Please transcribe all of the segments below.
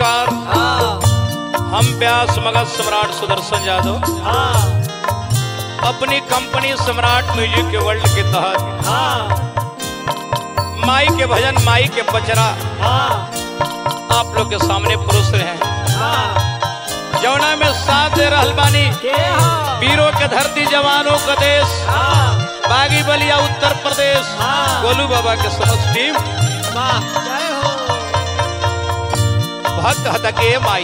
नमस्कार हम व्यास मगध सम्राट सुदर्शन यादव अपनी कंपनी सम्राट म्यूजिक के वर्ल्ड के तहत माई के भजन माई के पचरा आप लोग के सामने पुरुष रहे हैं जौना में साथ दे रहल बानी वीरों के धरती जवानों का देश बागी बलिया उत्तर प्रदेश गोलू बाबा के समस्त टीम भक्त हतके माई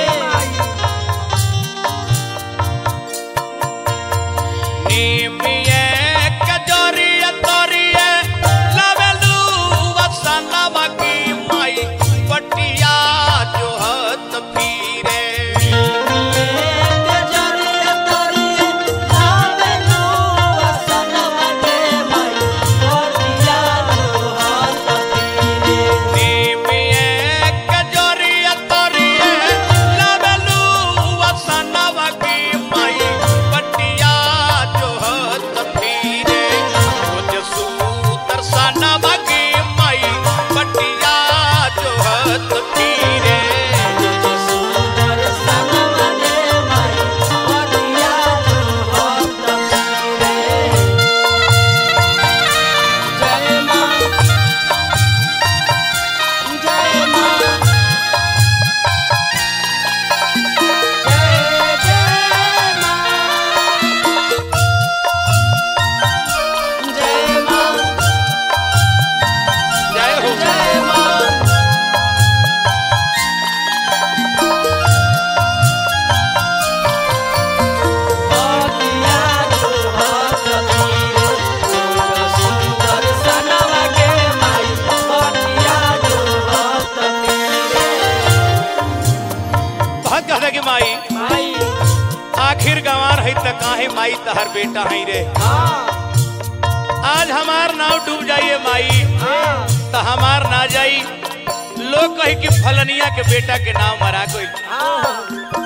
नीमिये कजोरिये तोरिये लवेलू वसनवा की माई पटिया जोहत फिरे नीमिये कजोरिये तोरिये लवेलू वसनवा की माई पटिया जोहत फिरे रोज सूतर सनवा की माई पटिया जोहत फिरे जय हो बहुत कहता कि माई आखिर गंवार है त काहे माई तहर बेटा है रे आज हमार नाव डूब जाइए माई त हमार ना जाई लोग कही कि फलनिया के बेटा के नाम मरा कोई